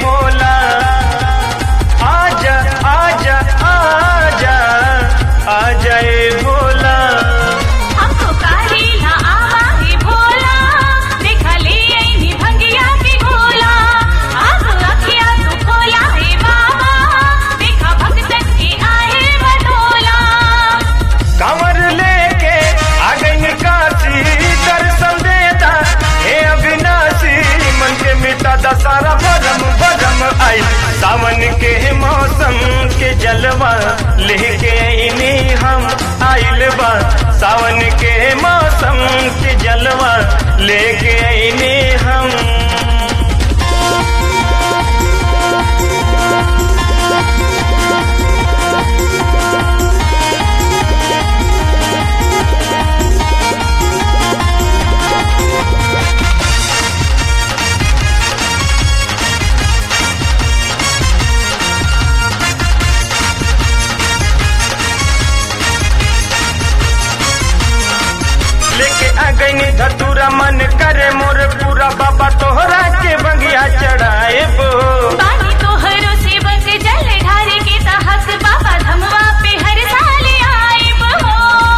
भोला आजा आजा आजा आजा ए भोला हमको काहेला आवा हे भोला देखा ले आईनी भंगिया के गोला अब अखिया तू खोला हे बाबा देखा भक्तन के आए बटोला कमर लेके आ गई काशी दर्शन देता हे अविनाशी मन के मिटा दसारा बरम बरम आई सावन के मौसम के जलवा लेके आईनी हम आइल बा सावन के मौसम के जलवा लेके आईनी हम लेके आ गई धतूरा मन करे मोर पूरा बाबा तोहरा के बंगिया चढ़ाए बो पानी तोहरो सेवक जल ढारे के तहस बाबा धमवा पे हर साल आए बहो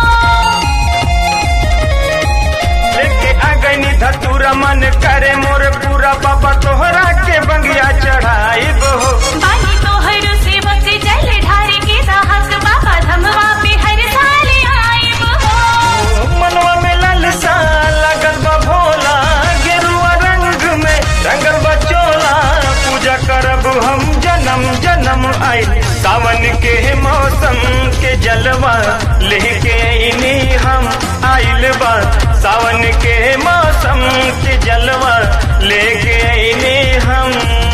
लेके आ गई धतूरा मन करे मोर पूरा बाबा तोहरा के बंगिया चढ़ाए बो पानी तोहरो सेवक जल ढारे के तहस बाबा धमवा पे हर साल आए बहो मनवा में ललसा लगल बा भोला गेरुआ रंग में रंगल बा चोला पूजा करब हम जन्म जन्म आई सावन के मौसम के जलवा लेके आईनी हम आइल बा सावन के मौसम के जलवा लेके आईनी हम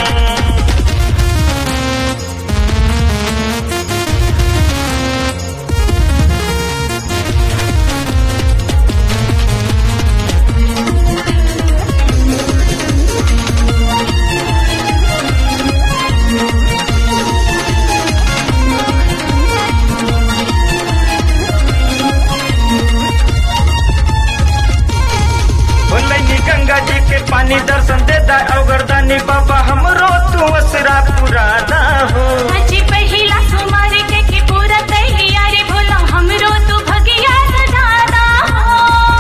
बोलैनी गंगा जी के पानी दर्शन देता अवगरदानी बाबा हमरो तू असरा पुराना हो अजी पहिला सुमार के के पूरा तैयारी भोला हमरो तू भगिया सजाना हो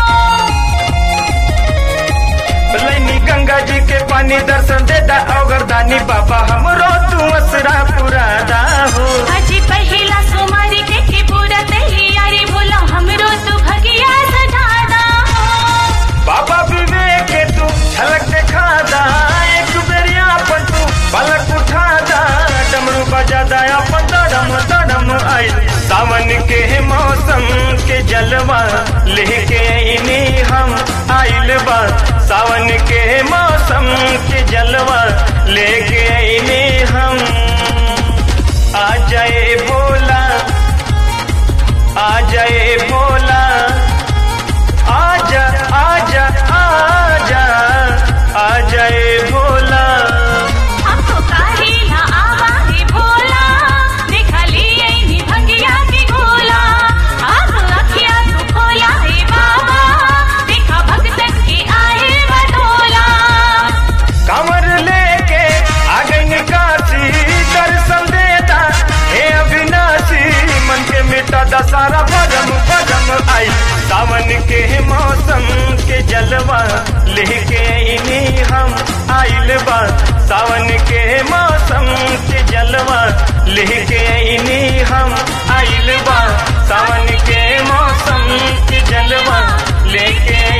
बोलैनी गंगा जी के पानी दर्शन देता अवगरदानी बाबा हमरो तू असरा पुराना हो अजी पहिला सुमार के के पूरा तैयारी भोला हमरो तू भगिया सजाना हो बाबा विवेक के तू झलक दिखा दा एक बेरिया अपन तू पलक उठा दा डमरू बजा दा अपन दड़म दड़म आई सावन के मौसम के जलवा लेके आईनी हम आइल बा सावन के मौसम के जलवा लेके आईनी हम आ जाए भोला आ जाए भोला आजा आजा आजा आ जाए भोला हमको काहेला आवा हे भोला देखा ले आईनी भंगिया के गोला अब अखिया तू खोला हे बाबा देखा भक्तन के आए बटोला कमर लेके आ गई काशी दर्शन देता हे अविनाशी मन के मिटा दसारा बदम बदम आई सावन के मौसम के जलवा लेके आईनी हम आइल बा सावन के मौसम के जलवा लेके आईनी हम आइल बा सावन के मौसम के जलवा लेके